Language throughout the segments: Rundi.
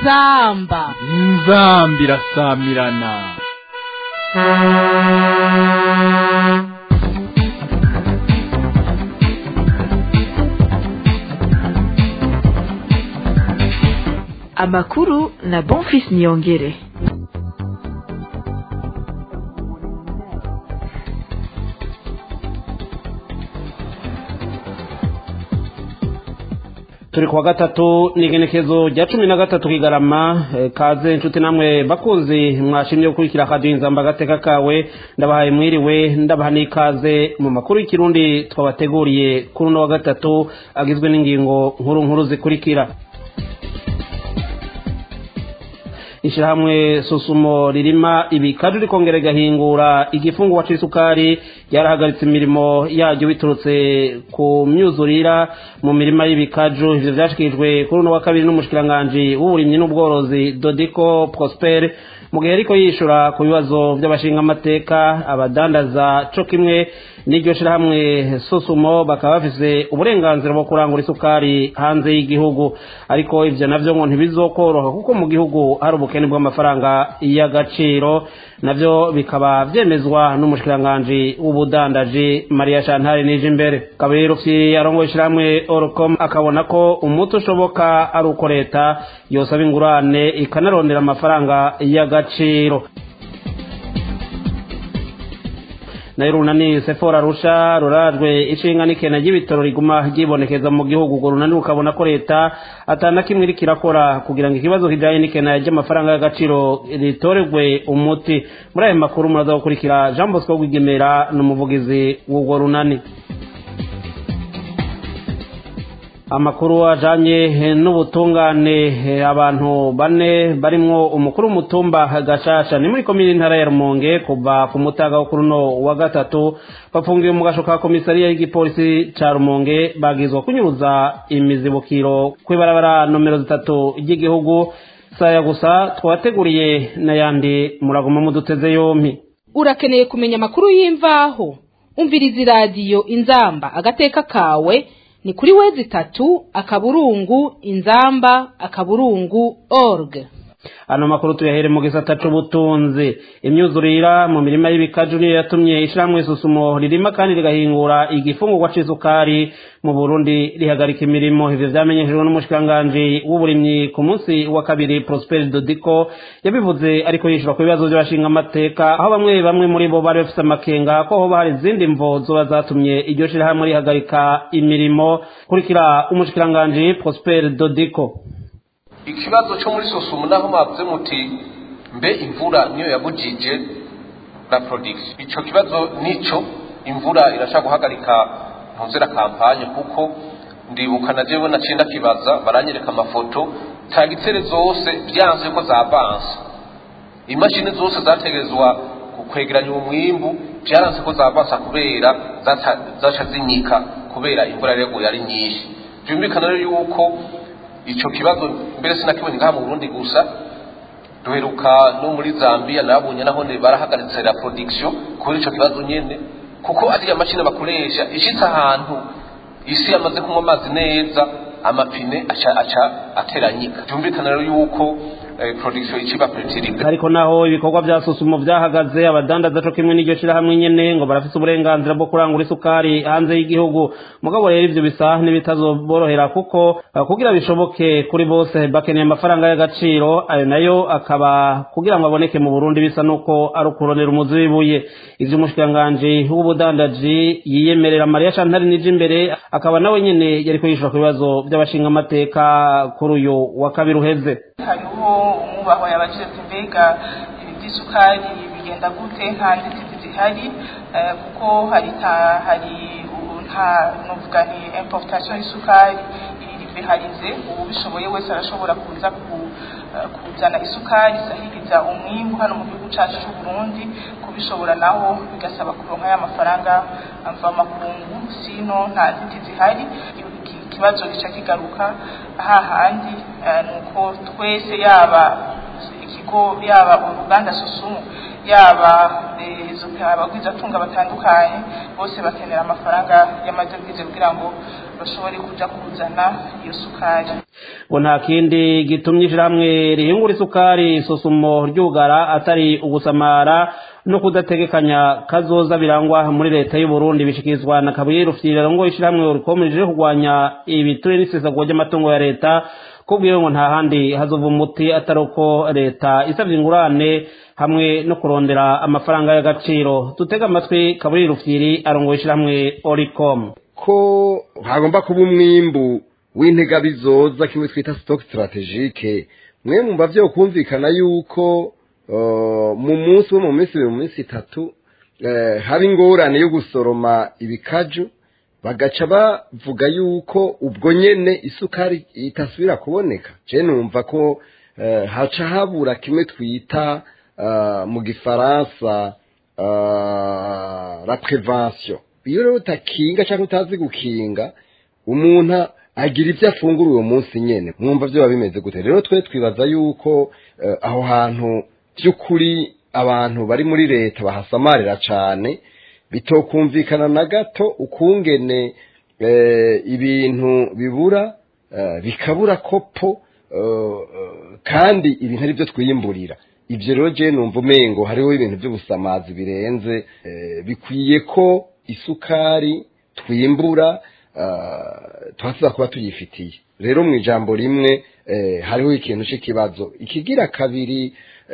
inzamba inzamba irasamirana amakuru na bonfis niyongere turi kuwa gatatu ni igenekezo rya cumi na gatatu kigarama eh, kaze inshuti namwe bakunzi mwashimye gukurikira akaduha inzamba agateka kawe ndabahaye mwiriwe ndabaha n'ikaze mu makuru y'ikirundi twabateguriye kuri uno wa gatatu agizwe n'ingingo nkuru nkuru zikurikira ishyirahamwe susumo ririma ibikaju rikongera rigahingura igifungurwa c'isukari ryarahagaritse imirimo yaryo biturutse ku myuzurira mu mirima y'ibikaju ivyo vyashikirijwe kuri uno wa kabiri n'umushikiranganji w'uburimyi n'ubworozi dodiko prosper mu gihe ariko yishura ku bibazo by'abashingamateka abadandaza co kimwe n'iryo shirahamwe susumo bakaba bafise uburenganzira bwo kurangura isukari hanze y'igihugu ariko ivyo navyo ngo ntibizokoroha kuko mu gihugu hari ubukene bw'amafaranga y'agaciro navyo bikaba vyemezwa n'umushikiranganji w'ubudandaji Maria Chantal nije imbere kabero fye arongoye ishirahamwe Orcom akabona ko umuti ushoboka ari uko leta yosaba ingurane ikanarondera amafaranga y'agaciro nayo runani sefora rusha rurajwe ishinga n'ikena ry'ibitaro riguma ryibonekeza mu gihugu urwo runani rukabona ko leta atana kimwe iriko irakora kugira ngo ikibazo kijanye n'ikena ry'amafaranga y'agaciro ritorerwe umuti muri ayo makuru muraza gukurikira jean bosco rwigemera n'umuvugizi w'urwo runani amakuru ajanye n'ubutungane abantu bane barimwo umukuru w'umutumba gashasha ni muri komini ntara ya rumonge kuva ku mutaga wo kuri uno wa gatatu bafungiwe mu gasho ka komisariya y'igipolisi ca rumonge bagizwa kunyuruza imizibukiro kw'ibarabara nomero zitatu ry'igihugu saya gusa twabateguriye n'ayandi muraguma muduteze yompi urakeneye kumenya amakuru y'imvaho umviriza iradiyo inzamba agateka kawe ni kuri wezi tatu akaburungu inzamba akaburungu org ano makuru tuyahere mu gisata c'ubutunzi imyuzurira mu mirima y'ibikaju niyo yatumye ishirahamwe susumo ririma kandi rigahingura igifungurwa c'isukari mu burundi rihagarika imirimo ivyo vyamenyeshejwe n'umushikiranganji w'uburimyi ku munsi wa kabiri prosper dodiko yabivuze ariko yishura ku bibazo vy'abashinga amateka aho bamwe bamwe muri bo bari bafise amakenga ko hoba hari izindi mvo zoba zatumye iryo shirahamwe rihagarika imirimo kurikira umushikiranganji prosper dodiko ikibazo cyo muri sosumu naho mwavuze muti mbe imvura niyo yabujije la production ico kibazo nico imvura irashaka guhagarika mpuzera kampanye kuko ndibuka na jewe naciye ndakibaza baranyereka amafoto tagitsere zose byanze ko zabanse imashini zose zategerezwa kwegeranya umwimbu byaranze ko zabansa kubera zaca zinyika kubera imvura rero yari nyinshi byumvikana rero yuko ico kibazo mbere sinakibonye ngaha mu Burundi gusa duheruka no muri Zambia nabonye naho ne barahagaritse la production kuri ico kibazo nyene kuko ariya mashini bakoresha ishitse ahantu isi yamaze kunywa amazi neza amapine aca aca ateranyika byumvikana rero yuko eh, production iciba pretiribe ariko naho ibikorwa vya susumo vyahagaze abadandaza co kimwe n'iryo shirahamwe nyene ngo barafise uburenganzira bwo kurangura isukari hanze y'igihugu mugabo rero ivyo bisa n'ibitazoborohera kuko uh, kugira bishoboke kuri bose bakeneye amafaranga y'agaciro ayo nayo akaba kugira ngo aboneke mu Burundi bisa nuko ari ukuronera umuzi w'ibuye ivyo umushikiranganji w'ubudandaji yiyemerera Maria Chantal nije imbere akaba nawe nyene yariko yishura ku bibazo vy'abashinga amateka kuri uyu wa kabiri uheze hariho umwubaho yabajije ati mbega iby'isukari bigenda gute nta nzitizi zihari kuko hari hari nta nuvuga ni importation y'isukari iribeharize ubu bishoboye wese arashobora kuza kuzana isukari isahiriza umwimbu hano mu gihugu cyacu cy'u Burundi kubishobora naho bigasaba kuronka ya mafaranga ava makungu sino nta nzitizi zihari ikibazo gica kigaruka hahandi nuko twese yaba ikigo yaba uruganda susumu yaba izo abagwizatunga batandukanye bose bakenera amafaranga y'amadovize kugira ngo bashobore kuja kuzana iyo sukari ngo nta kindi gitumye ishyirahamwe rihingura isukari isusumo ryugara atari ugusamara no kudategekanya kazoza birangwa muri leta y'u Burundi bishikirizwa na Kabuye Rufyiriro ngo ishyirahamwe rikomeje kurwanya ibiture n'isesagwa ry'amatungo ya leta kubwiwe ngo nta handi hazova umuti atari uko leta isabye ingurane hamwe no kurondera amafaranga y'agaciro dutega amatwi Kabuye Rufyiri arongoye ishyirahamwe Oricom ko hagomba kuba umwimbu w'intega bizoza kimwe twita stock strategique mwe mumva byo kumvikana yuko mu munsi wo mu minsi ibiri mu minsi itatu haba ingorane yo gusoroma ibikaju bagaca bavuga yuko ubwo nyene isukari itasubira kuboneka je numva ko haca habura kimwe twita mu gifaransa la prevention iyo rero utakinga cyangwa utazi gukinga umuntu agira ibyo afungura uwo munsi nyine mwumva byo biba bimeze gute rero twe twibaza yuko aho hantu by'ukuri abantu bari muri leta bahasamarira cyane bitokumvikana na gato ukungene ibintu bibura bikabura kopo kandi ibintu ari byo twiyimburira ibyo rero je numva umengo hariho ibintu by'ubusamazi birenze bikwiye ko isukari twimbura tuba tuza kuba tuyifitiye rero mu ijambo rimwe hariho ikintu cy'ikibazo ikigira kabiri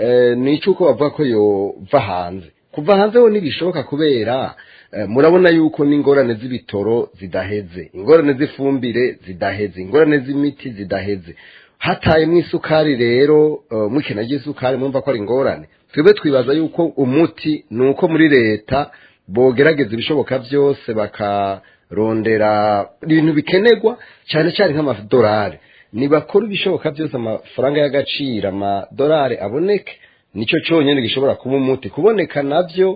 ni icy'uko bavuga ko yova hanze kuva hanze ho ntibishoboka kubera murabona yuko n'ingorane z'ibitoro zidaheze ingorane z'ifumbire zidaheze ingorane z'imiti zidaheze hatayemo isukari rero mukina ry'isukari mwumva ko ari ingorane twebwe twibaza yuko umuti ni uko muri leta bogerageza ibishoboka byose bakarondera ibintu bikenerwa cyane cyane nk'amadolari nibakora ibishoboka byose amafaranga y'agaciro amadolari aboneke nicyo cyonyine gishobora kuba umuti kuboneka nabyo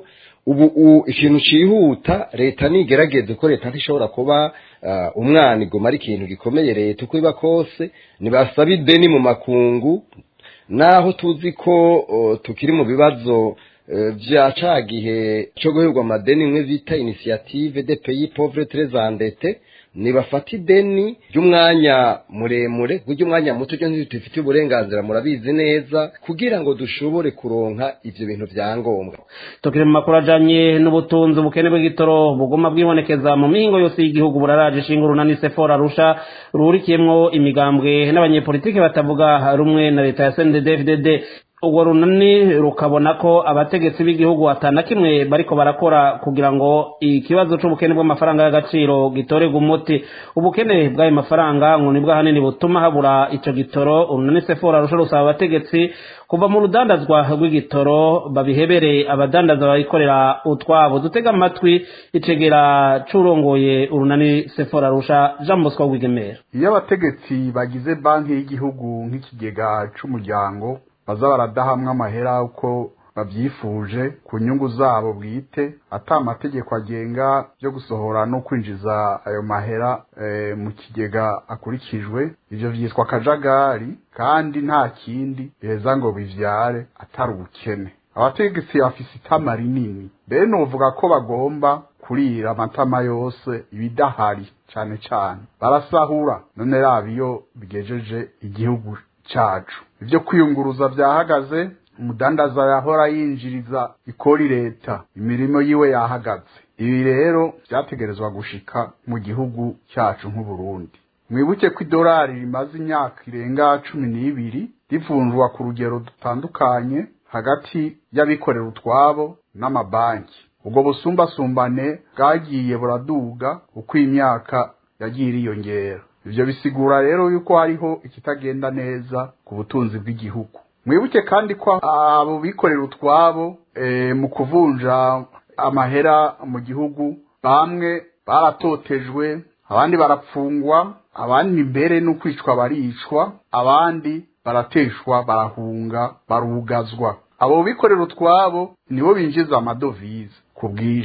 ubu ikintu cyihuta leta nigerageze ko leta ntishobora kuba umwana igoma ari ikintu gikomeye leta uko iba kose ntibasaba ideni mu makungu naho tuzi ko tukiri mu bibazo bya ca gihe cyo guherwa amadeni imwe bita inisiyative de peyi povure terezandete nibafata ideni ry'umwanya muremure kuko umwanya muto cyo ntitufite uburenganzira murabizi neza kugira ngo dushobore kuronka ivyo bintu vya ngombwa tukiri mu makuru ajanye n'ubutunzi ubukene bw'igitoro buguma bwibonekeza mu mihingo yose y'igihugu buraraje ishinga urunani sefora rusha ruhurikiyemwo imigambwe n'abanyepolitiki batavuga rumwe na leta ya sndfdd urwo runani rukabona ko abategetsi b'igihugu atana kimwe bariko barakora kugira ngo ikibazo c'ubukene bw'amafaranga y'agaciro gitorerwe umuti ubukene bw'ayo mafaranga ngo nibwo ahanini butuma habura ico gitoro urunani sefora rusha rusaba abategetsi kuva mu rudandazwa rw'igitoro babihebere abadandaza bayikorera utwabo dutega amatwi icegera c'urongoye urunani sefora rusha jean bosco rwigemera iyo abategetsi bagize banki y'igihugu nk'ikigega c'umuryango baza baradahamwe amahera uko babyifuje ku nyungu zabo bwite ata amategeko agenga yo gusohora no kwinjiza ayo mahera e, mu kigega akurikijwe ivyo vyitwa akajagari kandi nta kindi biheza ngo bivyare atari ubukene abategetsi bafise itama rinini bene uvuga ko bagomba kurira amatama yose ibidahari cane cane barasahura none raba iyo bigejeje igihugu cacu ivyo kwiyunguruza vyahagaze umudandaza yahora yinjiriza ikori leta imirimo yiwe yahagaze ibi rero vyategerezwa gushika mu gihugu cyacu nk'uburundi mwibuke ko idolari rimaze imyaka irenga cumi n'ibiri rivunjwa ku rugero dutandukanye hagati y'abikorera utwabo n'amabanki ubwo busumbasumbane bwagiye buraduga uko imyaka yagiye iriyongera ivyo bisigura rero yuko hariho ikitagenda neza ku butunzi bw'igihugu mwibuke kandi ko abo bikorera utwabo e, mu kuvunja amahera mu gihugu bamwe baratotejwe abandi barapfungwa abandi mbere no kwicwa baricwa abandi barateshwa barahunga barugazwa abo bikorera utwabo nibo binjiza amadovize ku bwinshi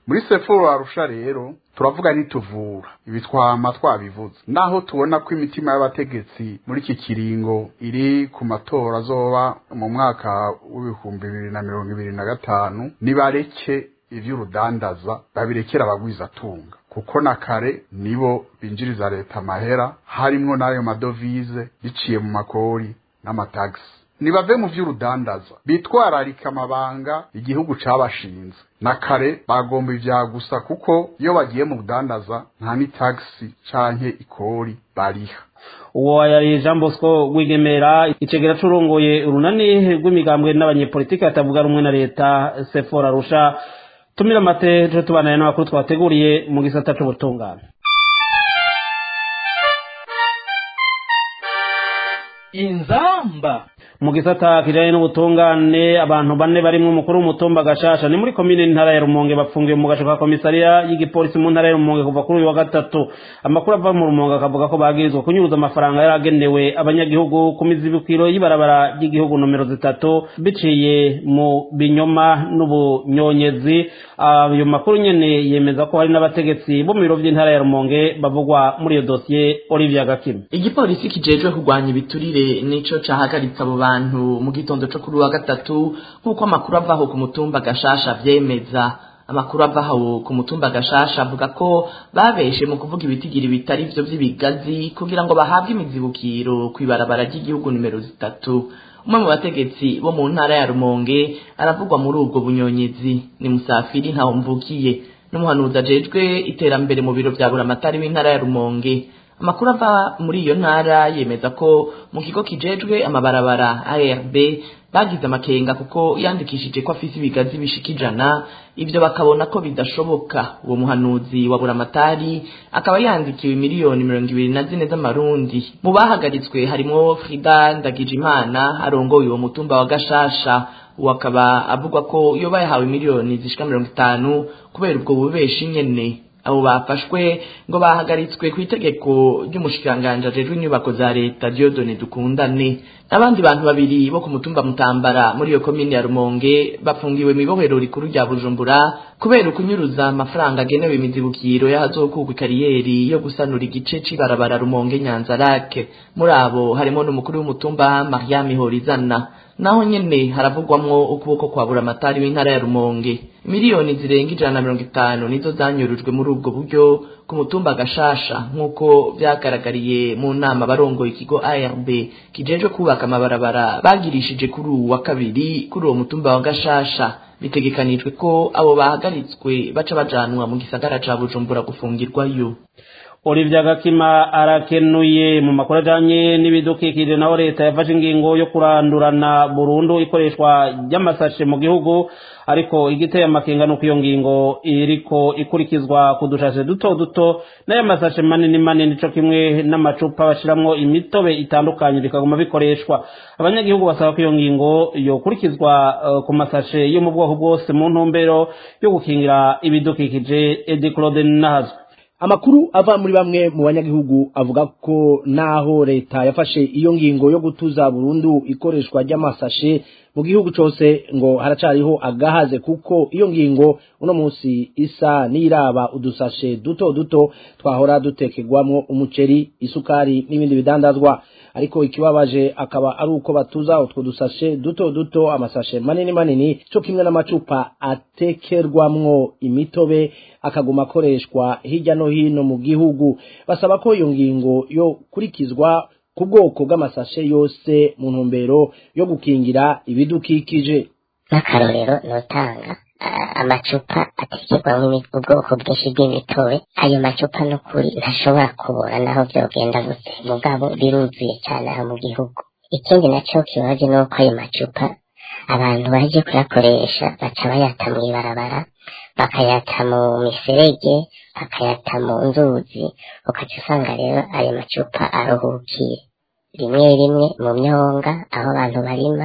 muri seforo arusha rero turavuga nituvura ibi twama twabivuze naho tubona ko imitima y'abategetsi muri iki kiringo iri ku matora azoba mu mwaka w'ibihumbi bibiri na mirongo ibiri na gatanu nibareke ivy'urudandaza babirekera abagwizatunga kuko na kare nibo binjiriza leta amahera harimwo n'ayo madovize biciye mu makori n'amatagisi nibave mu vy'urudandaza bitwararika amabanga igihugu cabashinze na kare bagomba ivya gusa kuko iyo bagiye mu budandaza nta ni tagisi canke ikori bariha uwo yari jean bosco rwigemera icegera curongoye urunani rw'imigambwe n'abanyepolitiki batavuga rumwe na leta sefora arusha tumira amate tuje tubananye n'amakuru twateguriye mu gisata c'ubutungane inzamba mu gisata kijanye n'ubutungane abantu bane barimwo umukuru w'umutumba gashasha ni muri komine ntara ya rumonge bapfungiwe mu gasho ka komisariya y'igipolisi mu ntara ya rumonge kuva kuri uyu wa gatatu amakuru ava mu rumonge akavuga ko bagirizwa kunyuruza amafaranga yari agenewe abanyagihugu ku mizibukiro y'ibarabara ry'igihugu nomero zitatu biciye mu binyoma n'ubunyonyezi ayo makuru nyene yemeza ko hari n'abategetsi bo mu biro vy'intara ya rumonge bavugwa muri iyo dosiye olivia gakima igipolisi kijejwe kurwanya ibiturire nico cahagaritse abo bantu mu gitondo co kuri wa gatatu nk'uko amakuru avaho ku mutumba gashasha vyemeza amakuru avaho ku mutumba gashasha avuga ko babeshe mu kuvuga ibitigiri bitari vyo vy'ibigazi kugira ngo bahabwe imizibukiro kw'ibarabara ry'igihugu nimero zitatu umwe mu bategetsi bo mu ntara ya rumonge aravugwa muri ubwo bunyonyezi ni musafiri ntaho mvukiye n'umuhanuzi ajejwe iterambere mu biro vya buramatari w'intara ya rumonge amakuru ava muri iyo ntara yemeza ko mu kigo kijejwe amabarabara ARB bagize amakenga kuko yandikishije ko afise ibigazi bishika ijana ivyo bakabona ko bidashoboka uwo muhanuzi wa buramatari akaba yandikiwe miliyoni mirongo ibiri na zine z'amarundi mu bahagaritswe harimwo frida ndagijimana arongoye uwo mutumba wa gashasha uwo akaba avugwa ko yoba yahawe miliyoni zishika mirongo itanu kubera ubwo bubeshi nyene abo bafashwe ngo bahagaritswe ku itegeko ry'umushikiranganji ajejwe inyubako za leta Diodone Dukundane n'abandi bantu babiri bo ku mutumba Mutambara muri iyo komine ya Rumonge bafungiwe mu ibohero rikuru rya Bujumbura kubera ukunyuruza amafaranga agenewe imizibukiro y'ahazokugwa ikariyeri yo gusanura igice c'ibarabara Rumonge Nyanza Lake muri abo harimo n'umukuru w'umutumba Mariam Horizana naho nyene haravugwamwo ukuboko kwa buramatari w'intara ya Rumonge miliyoni zirenga ijana na mirongo itanu nizo zanyurujwe muri ubwo buryo ku mutumba gashasha nk'uko vyagaragariye mu nama barongoye ikigo ARB kijejwe kubaka amabarabara bagirishije kuri uwu wa kabiri kuri uwo mutumba wa gashasha bitegekanijwe ko abo bahagaritswe baca bajanwa mu gisagara ca Bujumbura gufungirwayo Olivia Gakima arakenuye mu makuru ajanye n'ibidukikije naho leta yafashe ingingo yo kurandurana burundu ikoreshwa ry'amasashe mu gihugu ariko igiteye amakenga nuko iyo ngingo iriko ikurikizwa ku dushashe duto duto n'ayo masashe manini manini co kimwe n'amacupa bashiramwo imitobe itandukanye bikaguma bikoreshwa abanyagihugu basaba ko iyo ngingo yokurikizwa uh, ku masashe yo mu bwoko bwose mu ntumbero yo gukingira ibidukikije Edi Claude Nahazwe amakuru ava muri bamwe mu banyagihugu avuga ko naho leta yafashe iyo ngingo yo gutuza burundu ikoreshwa ry'amasashe mu gihugu cyose ngo haracariho agahaze kuko iyo ngingo uno munsi isa n'iraba udusashe duto duto twahora dutekerwamo umuceri isukari n'ibindi bidandazwa ariko ikibabaje akaba ari uko batuza utwo dusashe duto duto amasashe manini manini cyo kimwe n'amacupa atekerwamwo imitobe akaguma akoreshwa hirya no hino mu gihugu basaba ko iyo ngingo yo kurikizwa ku bwoko bw'amasashe yose mu ntumbero yo gukingira ibidukikije nk'akarorero notanga amacupa atekerwamo ubwoko bwinshi bw'imitobe ayo macupa n'ukuri ntashobora kubora naho byogenda gute mugabo biruzuye cyane aha mu gihugu ikindi nacyo kibaje ni uko ayo macupa abantu baje kuyakoresha baca bayata mu ibarabara bakayata mu miserege bakayata mu nzuzi ukaca usanga rero ayo macupa aruhukiye rimwe rimwe mu myonga aho abantu barima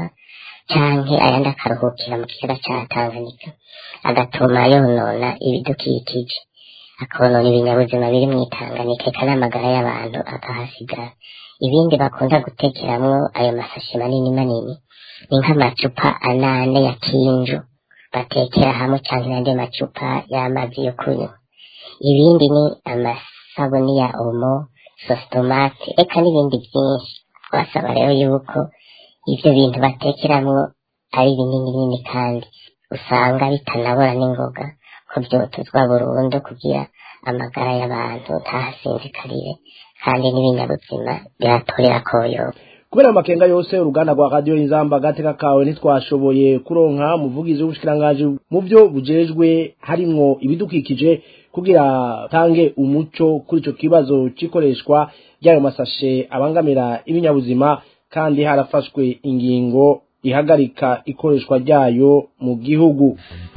canke ayandi akaruhukira mu kiyaga ca Tanganyika agatuma yonona ibidukikije akonona ibinyabuzima biri mu Tanganyika eka n'amagara y'abantu akahasigara ibindi bakunda gutekeramwo ayo masashi manini manini ni nk'amacupa anane ya kinju batekera hamwe cyangwa n'andi macupa y'amazi yo kunywa ibindi ni amasabuni ya omo sositomate eka n'ibindi byinshi twasaba rero yuko ibyo bintu batekeramwo ari binini binini kandi usanga bitanabora n'ingoga ko byotuzwa burundu kugira amagara y'abantu ntahasinzikarire kandi n'ibinyabuzima biratorera koyoba kubera amakenga yose uruganda rwa radiyo inzamba agateka kawe ntitwashoboye kuronka umuvugizi w'ubushikiranganji mu byo bujejwe harimwo ibidukikije kugira tange umuco kuri ico kibazo c'ikoreshwa ry'ayo masashe abangamira ibinyabuzima kandi harafashwe ingingo ihagarika ikoreshwa ryayo mu gihugu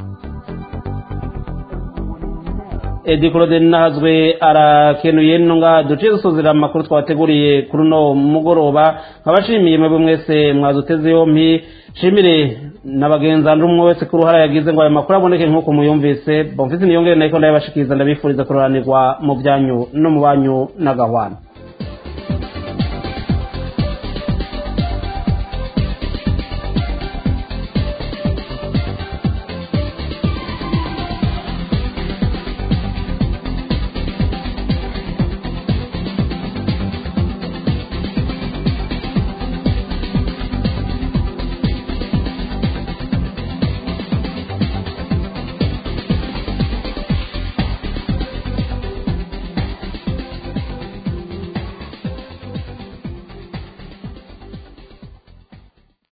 edi claude nahazwe arakenuye nunga duciye dusuzira amakuru twateguriye kuri uno mugoroba nkabashimiye mwebwe mwese mwazuteze yompi nshimire na bagenzanje umwe wese ku ruhara yagize ngo aya makuru aboneke nk'uko muyumvise bomfise niyongere nayiko ndayabashikiriza ndabifuriza kuroranirwa mu byanyu no mu banyu n'agahwana